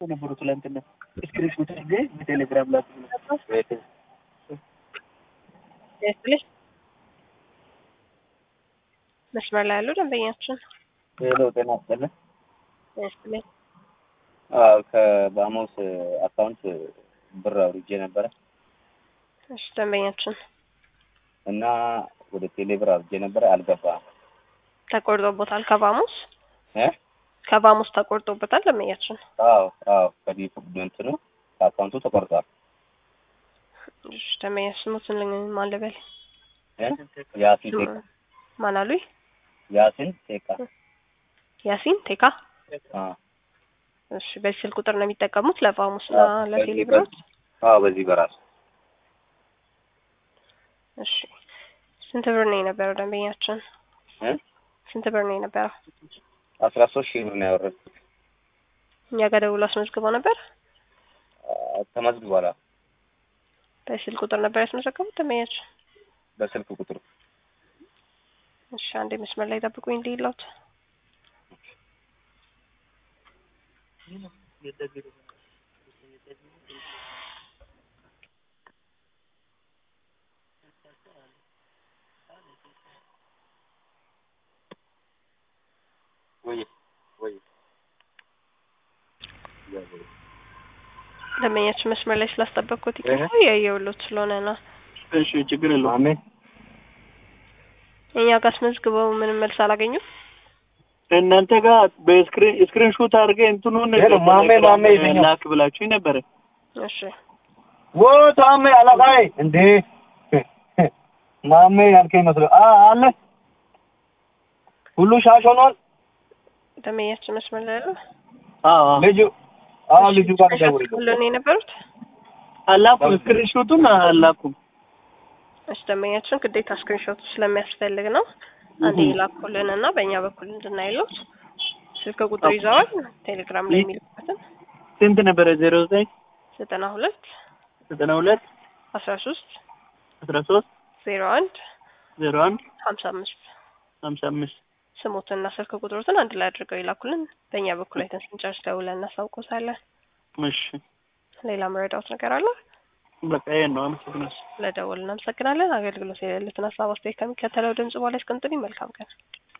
ነበሩ ትላንትና ስክሪንሾት አድርጌ በቴሌግራም ላክ ያስልሽ መስመር ላይ ያሉ ደንበኛችን ሄሎ ጤና ይስጥልን። ያስልኝ አዎ ከባሞስ አካውንት ብር አውርጄ ነበረ እሺ ደንበኛችን እና ወደ ቴሌ ብር አውርጄ ነበረ አልገባም ተቆርጦበታል ከባሙስ እ ከባሙስ ተቆርጦበታል ደንበኛችን አዎ አዎ ከዲፕ እንትኑ ከአካውንቱ ተቆርጧል እሺ ደንበኛችን ስሙትን ማን ልበል እ ያሲን ቴካ ማን አሉኝ ያሲን ቴካ ያሲን ቴካ አዎ እሺ በዚህ ስልክ ቁጥር ነው የሚጠቀሙት ለባሙስ እና አዎ፣ ለቴሌ በዚህ ብሮች አዎ በዚህ በራሱ እሺ ስንት ብር ነው የነበረው ደንበኛችን እ ስንት ብር ነው የነበረው አስራ ሶስት ሺህ ብር ነው ያወረድኩት እኛ ጋር ደውሎ አስመዝግበው ነበር አ- ተመዝግቧል አዎ። በዚህ ስልክ ቁጥር ነበር ያስመዘገቡት ደንበኛችን በስልክ ቁጥሩ እሺ አንዴ መስመር ላይ ጠብቁኝ እንዲላውት ወይ ወይ ደንበኛችን መስመር ላይ ስላስጠበቅኩት ይቅርታ ያየውሎት ስለሆነ ነው እሺ ችግር የለውም ማሜ እኛ ጋር አስመዝግበው ምንም መልስ አላገኙም እናንተ ጋር በስክሪን ስክሪን ሾት አድርጌ እንትኑን ሄሎ፣ ማሜ ማሜ ይለኛል። ላክ ብላችሁኝ ነበረ እሺ ወ ታሜ አላቃይ እንዴ ማሜ ያልከኝ መስሎ አ አለ ሁሉ ሻሽ ሆኗል። ደንበኛችን መስመር ላይ ያለው አዎ አዎ ልጁ አዎ ልጁ ጋር ደውል ሁሉን የነበሩት አላኩም ስክሪን ሾቱን አላኩም እሺ ደንበኛችን ግዴታ ስክሪንሾቱ ስለሚያስፈልግ ነው አንዴ ይላኩልን እና በእኛ በኩል እንድናይሉት ስልክ ቁጥር ይዘዋል ቴሌግራም ላይ የሚልኩበትን ስንት ነበረ ዜሮ ዘጠኝ ዘጠና ሁለት ዘጠና ሁለት አስራ ሶስት አስራ ሶስት ዜሮ አንድ ዜሮ አንድ ሀምሳ አምስት ሀምሳ አምስት ስሞትና ስልክ ቁጥሮትን አንድ ላይ አድርገው ይላኩልን በእኛ በኩል አይተን ስንጨርስ ደውለን እናሳውቆታለን እሺ ሌላ መረዳት ነገር አለ በቃ ይሄን ነው አመሰግናለሁ ለደወል እናመሰግናለን አገልግሎት የሌሉትን ሀሳብ አስተያየት ከሚከተለው ድምጽ በኋላ ያስቀምጡልኝ መልካም ቀን